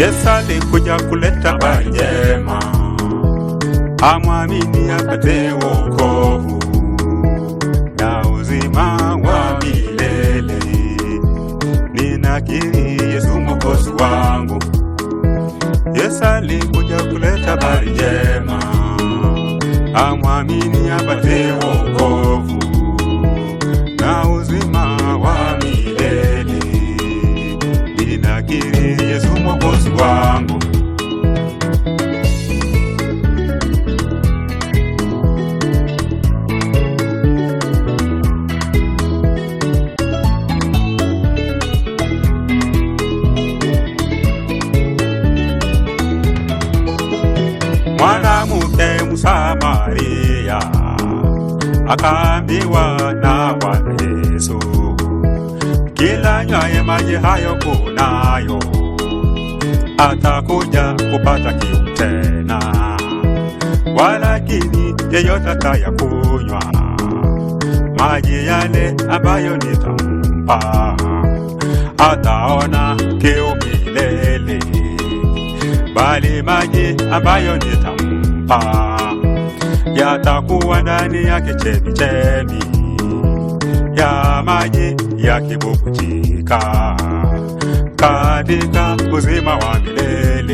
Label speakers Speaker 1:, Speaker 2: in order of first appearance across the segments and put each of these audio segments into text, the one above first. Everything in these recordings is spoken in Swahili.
Speaker 1: Yesu alikuja kuleta habari njema, amwamini apate wokovu na uzima wa milele. Ninakiri Yesu mwokozi wangu. Yesu alikuja kuleta habari njema, amwamini apate wokovu na uzima wa milele. Ninakiri Yesu mwokozi wangu. Mwanamke Msamaria akaambiwa na Bwana Yesu, kila nywaye maji hayo kunayo atakuja kupata kiu tena, walakini yeyote atayakunywa maji yale ambayo nitampa ataona kiu milele, bali maji ambayo nitampa yatakuwa ndani yake chemichemi ya maji yakibubujika katika uzima wa milele,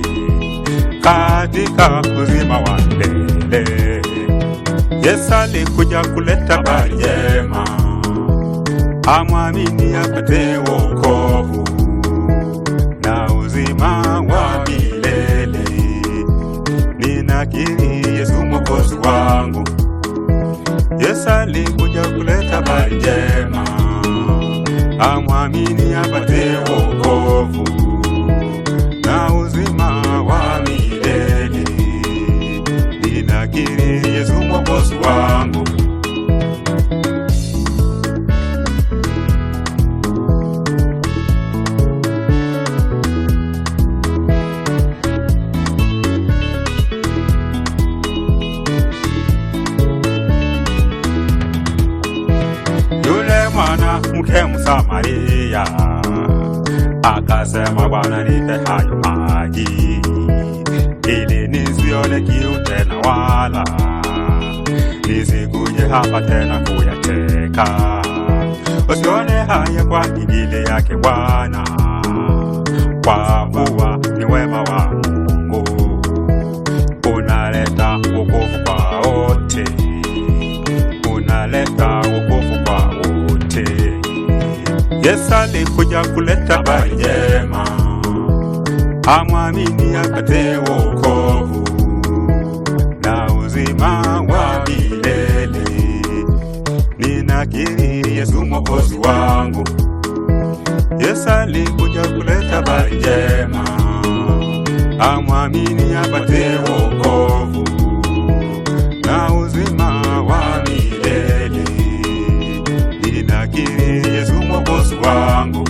Speaker 1: katika uzima wa milele. Yesu alikuja kuleta habari njema, amwamini apate wokovu na uzima wa milele. Ninakiri Yesu mwokozi wangu. Yesu alikuja kuleta habari njema, amwamini apate wokovu na uzima wa milele. Ninakiri Yesu mwokozi wangu. Yule mwanamke Msamaria akasema, Bwana, nipe hayo maji ili nisione kiu tena, wala nisikuje hapa tena kuyateka. Usione haya kwa ajili yake Bwana, kwa kuwa ni wema wa Mungu unaleta wokovu kwa wote unaleta wokovu kwa wote. Yesu alikuja kuleta habari njema, amwamini apate wokovu na uzima wa milele. Ninakiri Yesu mwokozi wangu. Yesu alikuja kuleta habari njema, amwamini apate wokovu na uzima wa milele. Ninakiri Yesu mwokozi wangu.